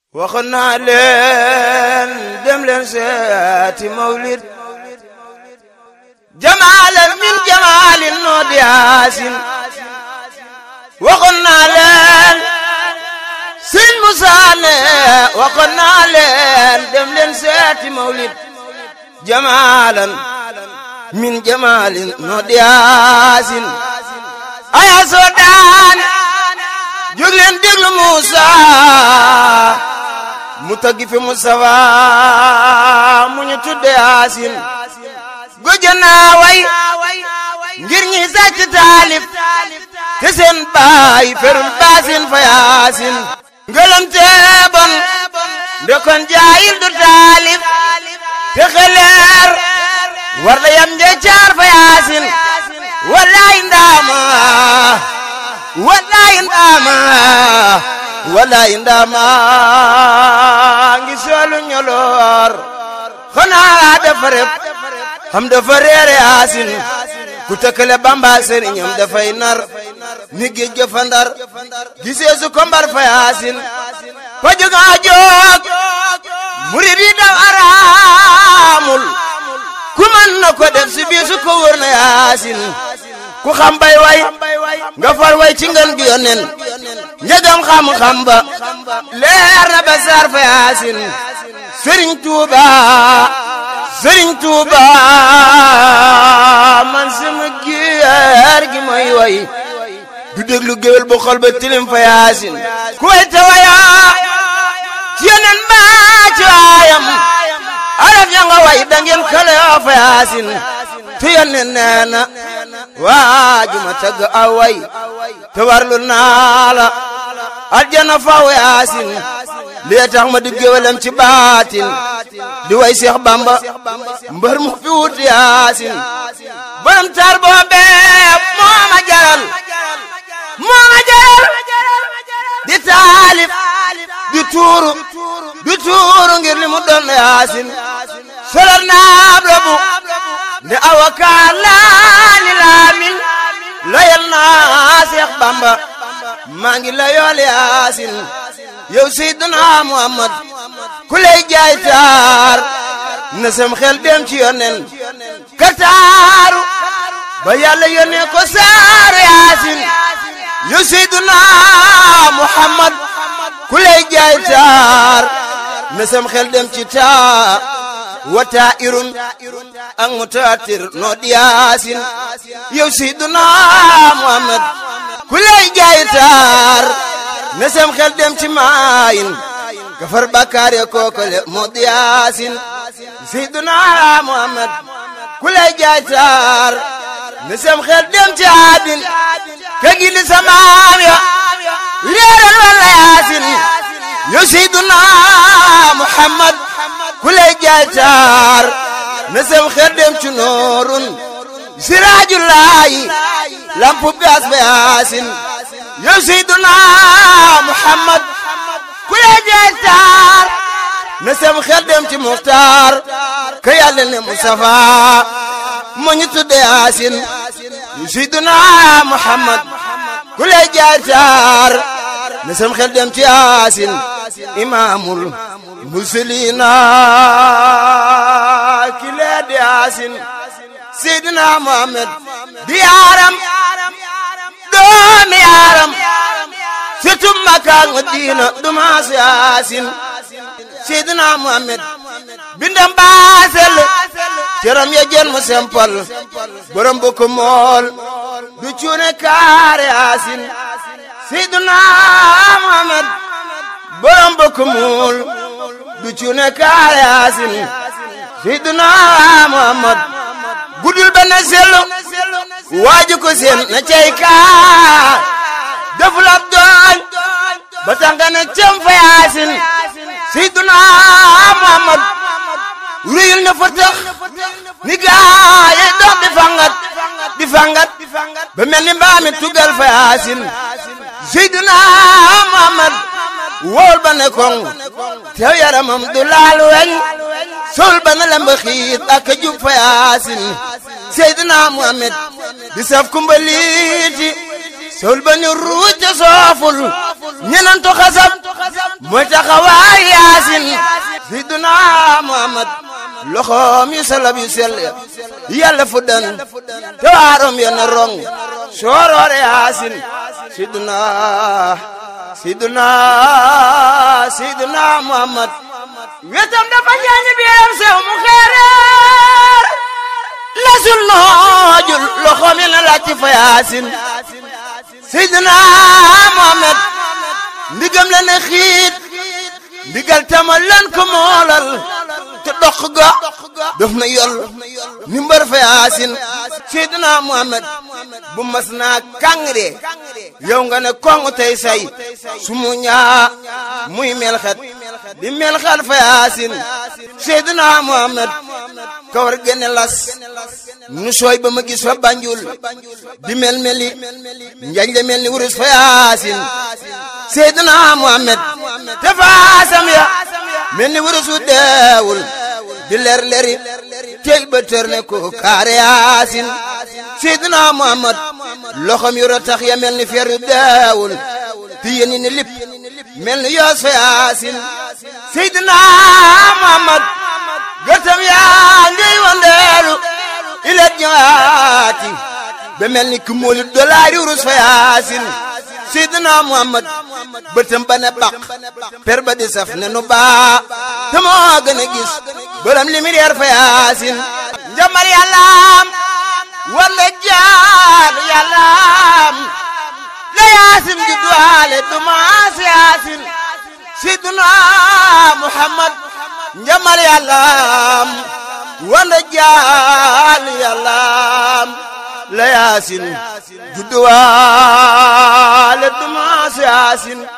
waxoon naa leen dem leen seeti mawlid jamaalan min jamaalin noo di yaasin waxoon naa leen sëñ Musaa ne waxoon naa leen dem leen seeti mawlid jamaalan min jamaalin noo di yaasin aya soo daan jóg leen déglu Musaa mu taggi fi Mustafa mu ñu tudde Yaasin gojo naa way ngir ñi sàcc taalif te seen baay ferul baasin fa Yaasin ngelante bon ndekon jaayil du taalif te xeleer war da yam nje caar fa Yaasin wallaay ndaama wallaay ndaama wallaay ndaama ngi soolu ñoloor xanaa dafa rep xam dafa reere yaasin ku tëkkale bamba sëriñam dafay nar ni géej ga fa ndar gisee su ko mbar fa yaasin fa jóga jóg murid yi daw araamul ku mën na ko def si biir su ko wër na yaasin ku xam bay way nga far way ci ngën gi yonen njëgam xam-xam ba leer na ba saar fa yaasin sëriñ tuuba sëriñ tuuba man sama gier gi may way du déglu géwél bu xol ba tilim fa yaasin ku way te waya ci yonen ba ci waayam araf ya nga way da ngeen kale fa yaasin te yonen nee na waaju ma tagg aw way te warlu naa la aljana faw yaasin lii tax ma di géwalam ci baatin di way Seex Bamba mbër mu fi wut yaasin borom taar boobee moo ma jaral moo ma jaral di taalif di tuuru di tuuru ngir li mu doon yaasin solor naab rabu nde awakaar laa ni laamin layal naa Seex Bamba maa ngi layool yaasin yow Seydina Muhammad ku lay jaay taar na sam xel dem ci yonen ka taaru ba yàlla yónnee ko saaru yaasin yow Seydina Muhammad ku lay jaay taar na sam xel dem ci taa wata irun ak mutaatir noo di yaasin yow Seydina Muhammad ku lay jaay taar na sam xel dem ci maayin gafar bakkaar ya kookale moo di yaasin Seydina Muhammad ku lay jaay taar na sam xel dem ci aadin ka gindi sa maam ya leeral walla yaasin yow Seydina Muhammad ku lay jaay taar na sam xel dem ci noorun sirajullaahi lampu gaas ba yaasin yow Seydina Muhammad ku lay jaay taar na sam xel dem ci Muxtaar ka yàlla ne Mustafa moo ñu tudde yaasin yow Seydina Muhammad ku lay jaay taar na sam xel dem ci yaasin imaamul muslimiina ki lee di yaasin Seydina Muhammad di yaaram doomi yaaram surtout Makka ak Madina du maas yaasin Seydina Muhammad bindam baasel cëram ya jën mu sempal borom bu ko mool du cuune kaar yaasin Seydina Muhammad borom bu ko mool du cuune kaar yaasin Seydina Muhammad gudul ba na sellu waaju ko seen na cay kaa deful ab dooñ ba tax nga ne cem fa yaasin Seydina Muhammad ruyul na fa tax ni gaa yi dox di fangat di fangat ba mel ni mbaami tugal fa yaasin Seydina Muhammad wóol ba ne koŋ tew yaramam du laal weñ sol ba na lemba xiit ak jub fa yaasin Seydina Muhammad di saf kumbaliiti sol ba ni ruuj ca sooful ñenantu xasab mooy taxawaay yaasin sayyiduna muhammad loxoom yu salab yu sell yàlla fu dan te waarom ya na rong sooroore yaasin sayyiduna sayyiduna sayyiduna muhammad wetam dafa jaañi biiram sew mu xeereer lasul noojul loxoom ya na laaj fa yaasin sayyiduna muhammad ndigam la ne xiit ndigal tamal lan ko moolal te dox ga daf na yol ni mbar fa yaasin seydina muhammad bu mas naa kàngre yow nga ne kong tey say su mu ñaa muy melxet di melxet fa yaasin seydina muhammad kawar gene las nu sooy ba ma gis fa banjul di mel meli njañ le mel ni wurus fa yaasin seydina muhammad te faasam ya mel ni wurus wu deewul di leer leri tey ba tër ne ko kaare yaasin seydina muhammad loxom yu ratax ya mel ni fer yu deewul ti yéeni ni lip mel ni yoos fa yaasin seydina muhammad gëtam yaa ngiy wandeelu ilet jaati ba mel ni ku moolu dolaari wurus fa yaasin seydina muhammad bëtam ba ne baq per ba di saf ne nu baa te moo gën a gis bëram li mi reer fa yaasin njamal yàllaam walla jaal yàllaam la yaasin di duwaale du maas yaasin seydina muhammad njamal yàllaam walla jaal yàllaam la yaasin judduwaale du maas yaasin